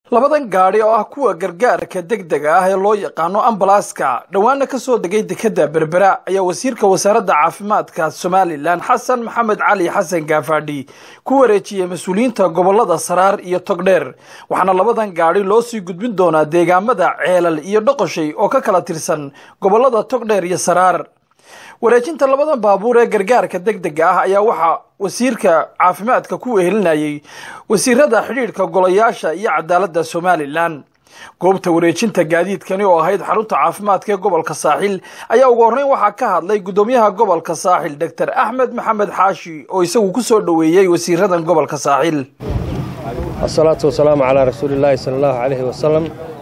labadan gaadhi oo ah kuwa gargaarka degdega ah ee loo yaqaano ambalaaska dhowaana ka soo degay dekedda berbera ayaa wasiirka wasaaradda caafimaadka somalilan xasan maxamed cali xasan gaafadhi ku wareejiyey mas-uuliyiinta gobolada saraar iyo togdheer waxaana labadan gaadhi loo sii gudbin doonaa deegaamada ceelal iyo dhoqoshay oo ka kala tirsan gobolada togdheer iyo saraar wareejinta labadan baabuur ee gargaarka degdega ah ayaa waxaa wasiirka caafimaadka ku wehelinayay wasiirada xidhiidhka golayaasha iyo cadaaladda somalilan goobta wareejinta gaadiidkani oo ahayd xarunta caafimaadka ee gobolka saaxil ayaa ugu horreyn waxaa ka hadlay guddoomiyaha gobolka saaxil doctor axmed maxamed xaashi oo isagu ku soo dhoweeyey wasiiradan gobolka saaxil asalaatu wasalaamu calaa rasuulillaahi sala allahu calayhi wasalam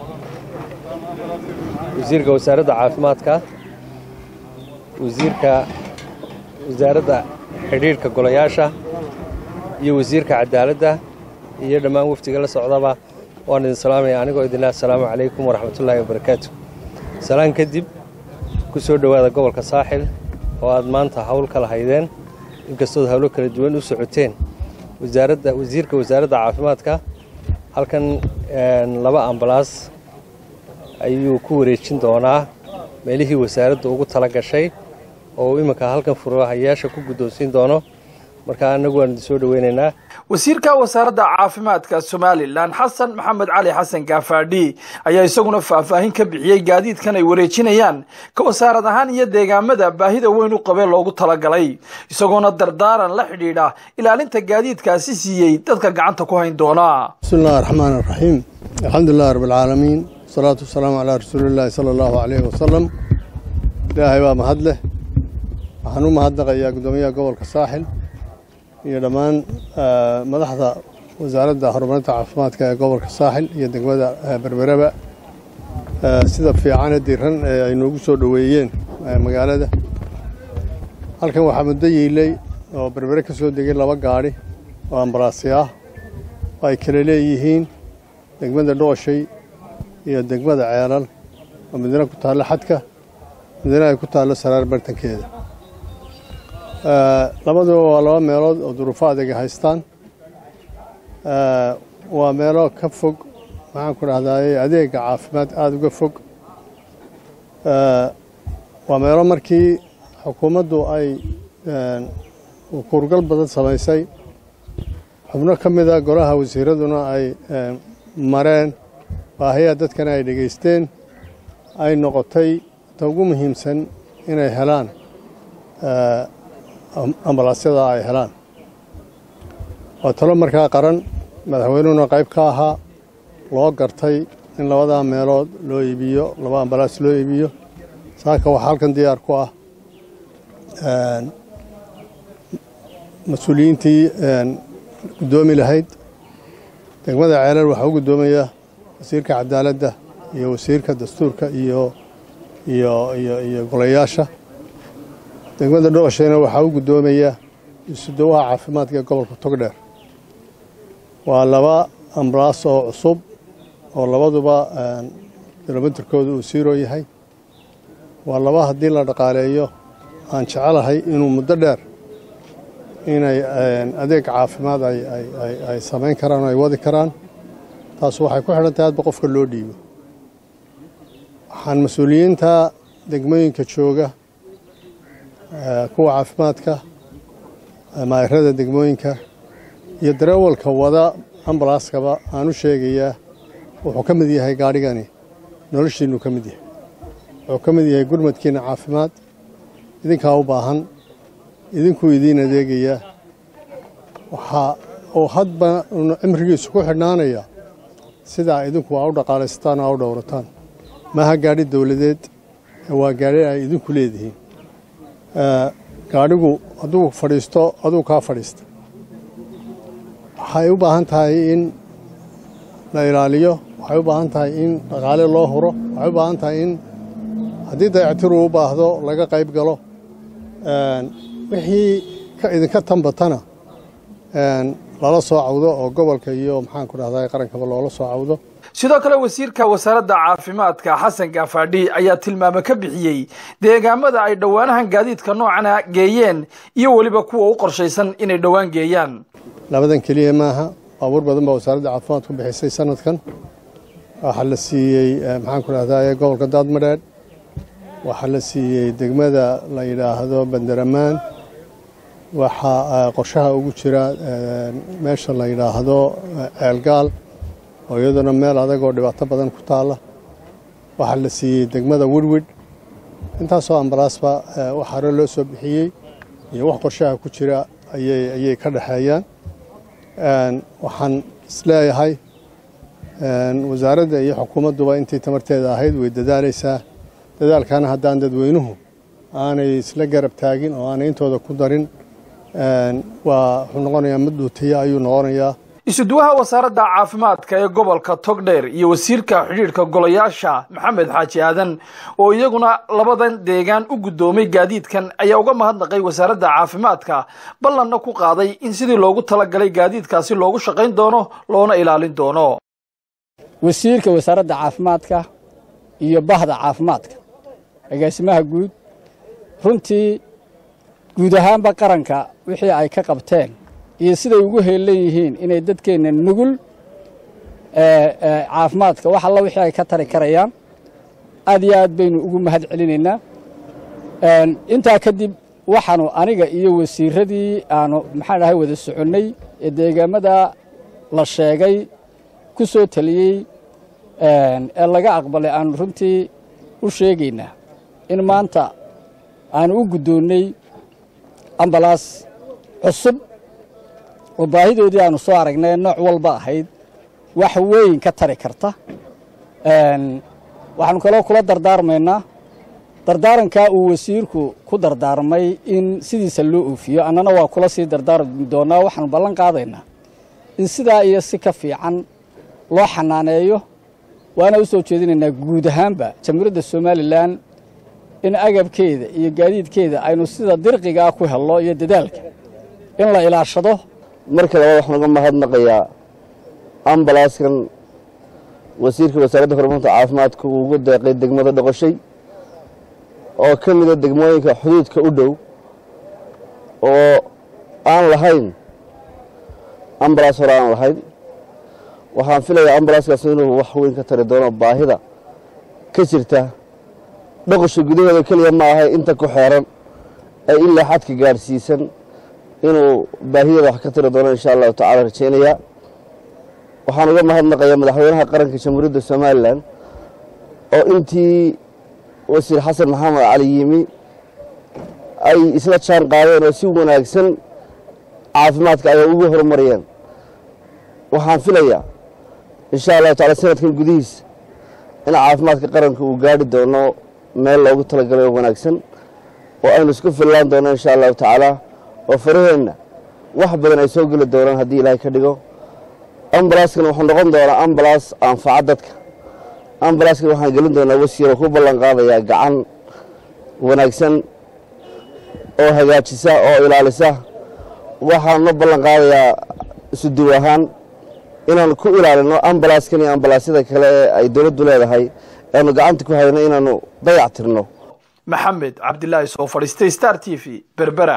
wasiirka wasaaradda caafimaadka wasiirka wasaaradda xidhiidhka golayaasha iyo wasiirka cadaaladda iyo dhammaan wafdiga la socdaba waan idin salaamaya anigoo idinlah asalaamu calaykum waraxmatullaahi wabarakaatu salaan kadib ku soo dhowaada gobolka saaxil oo aad maanta hawl kala haydeen inkastood hawlo kala duwan u socoteen wasaaradda wasiirka wasaaradda caafimaadka halkan laba ambalaas ayuu ku wareejin doonaa meelihii wasaaradda ugu tala gashay oo uu iminka halkan furahayaasha ku guddoonsiin doono marka annagu waan idin soo dhoweynaynaa wasiirka wasaaradda caafimaadka somalilan xasan maxamed cali xasan gaafadhi ayaa isaguna faahfaahin ka bixiyey gaadiidkan ay wareejinayaan ka wasaarad ahaan iyo deegaamada baahida weyn u qabee loogu talagalay isagoona dardaaran la xidhiidha ilaalinta gaadiidkaasi siiyey dadka gacanta ku hayn doona bismillahi raxmaan raxiim alxamdulilahi rabbilcaalamiin wasalaatu wasalaamu calaa rasuulillaahi sala allahu caleyhi wasalam ilaahay baa mahad leh waxaan u mahadnaqayaa guddoomiyaha gobolka saaxil iyo dhammaan madaxda wasaaradda horumarinta caafimaadka ee gobolka saaxil iyo degmada berbereba sida fiicane diran ee ay noogu soo dhoweeyeen magaalada halkan waxaa muddo yiilay oo berbere ka soo degay laba gaadhi oo ambalaasya ah oo ay kala leeyihiin degmada dhooshay iyo degmada ceelal oo midna ku taallo xadka midna ay ku taallo saraar bartankeeda labaduba waa laba meelood oo duruufo adega haystaan waa meelo ka fog maxaan ku dhahdaye adeega caafimaad aada uga fog waa meelo markii xukuumaddu ay kuurgal badan samaysay xubno ka mida golaha wasiiraduna ay mareen baahiyaa dadkana ay dhegaysteen ay noqotay ta ugu muhiimsan inay helaan ambalaasyada ay helaan waa talo markaa qaran madaxweynuhuna qayb ka ahaa loo gartay in labadaa meelood loo iibiyo laba ambalaas loo iibiyo saaka waxaa halkan diyaar ku ah mas-uuliyiintii guddoomi lahayd degmada ceelal waxaa u guddoomaya wasiirka cadaaladda iyo wasiirka dastuurka iyo iyo iyo iyo golayaasha degmada dhoqoshayna waxaa u guddoomaya isudawaha caafimaadka ee gobolka togdheer waa laba ambalaas oo cusub oo labaduba kilomitirkooda uu siiroo yahay waa laba haddii la dhaqaaleeyo aan jecelahay inuu muddo dheer inay adeeg caafimaad ay samayn karaan oo ay wadi karaan taas waxay ku xidhan tahay hadba qofka loo dhiibo waxaan mas-uuliyiinta degmooyinka jooga kuwa caafimaadka maayarada degmooyinka iyo dareewalka wada ambalaaskaba aan u sheegayaa wuxuu ka mid yahay gaadhigani noloshiinnu ka mid yahay wuxuu ka mid yahay gurmadkiinna caafimaad idinkaa u baahan idinkuu idiin adeegayaa waxaa uu hadba cimrigiisu ku xidhnaanaya sidaa idinku aa u dhaqaalaysataan oo aa u dhowrataan maaha gaadhi dowladeed waa gaadhi ay idinku leedihiin gaadhigu hadduu fadhiisto aduu kaa fadhiista waxay u baahan tahay in la ilaaliyo waxay u baahan tahay in dhaqaale loo huro waxay u baahan tahay in haddii dayactiru u baahdo laga qayb galo wixii idinka tanbatana lala soo cawdo oo gobolka iyo maxaan ku dhahdaa qarankaba loola soo cawdo sidoo kale wasiirka wasaaradda caafimaadka xasan gaafadhi ayaa tilmaame ka bixiyey deegaamada ay dhowaanahan gaadiidka noocana geeyeen iyo weliba kuwa u qorshaysan inay dhowaan geeyaan labadan keliya maaha baabuur badan baa wasaaradda caafimaad ku bixisay sanadkan waxaa la siiyey maxaan ku dhahdaye gobolka daadmadheedh waxaa la siiyey degmada la yidhaahdo bandaramaan waxaa qorshaha ugu jira meesha la yidhaahdo ceelgaal oo iyaduna meel adag oo dhibaato badan ku taalla waxaa la siiyey degmada wirwid intaasoo ambalaasba wax hore loo soo bixiyey iyo wax qorshaha ku jira ayay ka dhexeeyaan waxaan isleeyahay wasaaradda iyo xukuumadduba intii tamarteeda ahayd way dadaalaysaa dadaalkana haddaan dadweynuhu aanay isla garab taagin oo aanay intooda ku darin waa wuxuu noqonayaa mid dhuutiya ayuu noqonayaa isuduwaha wasaaradda caafimaadka ee gobolka togdheer iyo wasiirka xidhiidhka golayaasha maxamed xaaji aadan oo iyaguna labadan deegaan u guddoomay gaadiidkan ayaa uga mahadnaqay wasaaradda caafimaadka ballanna ku qaaday in sidii loogu talagalay gaadiidkaasi loogu shaqayn doono loona ilaalin doono wasiirka wasaaradda caafimaadka iyo bahda caafimaadka agaasimaha guud runtii guud ahaanba qaranka wixii ay ka qabteen iyo siday ugu heellan yihiin inay dadkeenna nugul caafimaadka wax alla wixii ay ka tari karayaan aad iyo aad baynu ugu mahad celinaynaa intaa kadib waxaanu aniga iyo wasiiradii aanu maxaan dhahay wada soconnay ee deegaamada la sheegay ku soo taliyey ee laga aqbalay aanu runtii u sheegaynaa in maanta aanu u guddoonnay ambalaas cusub oo baahidoodii aanu soo aragnay nooc walba ahayd wax weyn ka tari karta waxaanu kaloo kula dardaarmaynaa dardaarankaa uu wasiirku ku dardaarmay in sidiisa loo oofiyo annana waa kula sii dardaarmi doonnaa waxaanu ballan qaadaynaa in sidaa iyo si ka fiican loo xanaaneeyo waana u soo jeedinaynaa guud ahaanba jamhuuriyadda somalilan in agabkeeda iyo gaadiidkeeda aynu sida dirqigaa ku helno iyo dadaalka in la ilaashado marka labaad waxaan uga mahadnaqayaa ambalaaskan wasiirka wasaaradda horumarinta caafimaadka uu ugu deeqay degmada dhoqoshay oo ka mida degmooyinka xuduudka u dhow oo aan lahayn ambalaas hore aan lahayn waxaan filayaa ambalaaskaas inuu wax weyn ka tari doono baahida ka jirta dhoqosha gudaheeda keliya ma ahay inta ku xeeran ee ilaa xadka gaadhsiisan inuu baahideeda wax ka tiri doono insha allahu tacala rajaynayaa waxaan uga mahadnaqayaa madaxweynaha qaranka jamhuuriyadda somalilan oo intii wasiir xasan maxamed cali yimi ay isla jaan qaadeen oo si wanaagsan caafimaadka ay ugu horumariyeen waxaan filayaa insha allahu tacala sanadkan gudihiisa in caafimaadka qaranka uu gaadhi doono meel loogu talagalay oo wanaagsan oo aynu isku fillaan doono insha allahu tacaala oo faraheenna wax badan ay soo geli doonaan haddii ilaahay ka dhigo ambalaaskan wuxuu noqon doonaa ambalaas anfaca dadka ambalaaskan waxaan gelin doonaa wasiiroo ku ballan qaadayaa gacan wanaagsan oo hagaajisa oo ilaalisa waxaanna ballan qaadayaa isuduw ahaan inaanu ku ilaalino ambalaaskan iyo ambalaasyada kale ee ay dowladdu leedahay aanu gacanta ku hayno inaanu dayac tirno maxamed cabdilaahi soo fadhiistay star t v berbera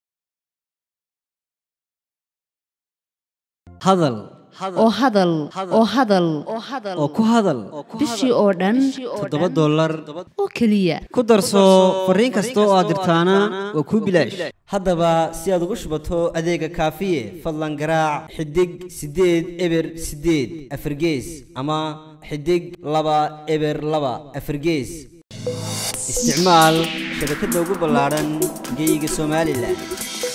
hadal oo hadal oo hadal oo ku hadal bishii oo dhan toddoba dollar oo keliya ku darso fariin kasta oo aad dirtaana waa kuu bilaash haddaba si aad ugu shubato adeega kaafiye fadlan garaac xidig siddeed eber siddeed afargees ama xidig laba eber laba afargees isticmaal shabakadda ugu ballaadhan geyga somalilan